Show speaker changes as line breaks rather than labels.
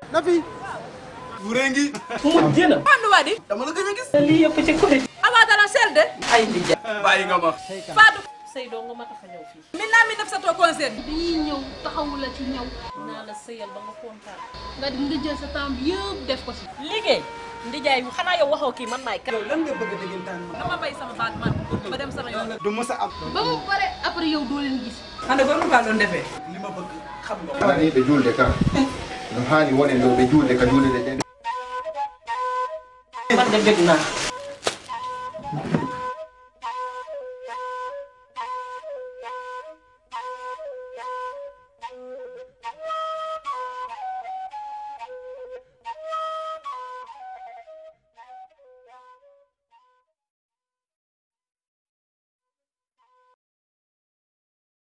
na fi wurengi
mu jëna
Andu wadi
dama la gëj a gis
lii yëpp ci côté
awa dara selde
ay ndija
bàyyi nga ma
Fatou
sëy doo nga ma tax a ñëw fii
min naa mi def sa to concert
dañuy ñëw taxawu la ci ñëw
naa la sëyal ba nga kontaan
nga nga jël sa temps bi yëpp def ko si.
liggéey ndijaay xanaa yow waxoo kii man maay kan
lan nga bëgg dëggantaan ma
dama bay sama baat man ba dem sama yoon
du mës a am
ba mu pare après yow doo leen gis.
ande ko nu ba doon defee
li ma bëgg xam nga
hani ɓe julde ka no hani wonen ɗo ɓe julde ka julde ɗe ɗen
man de bëgg naa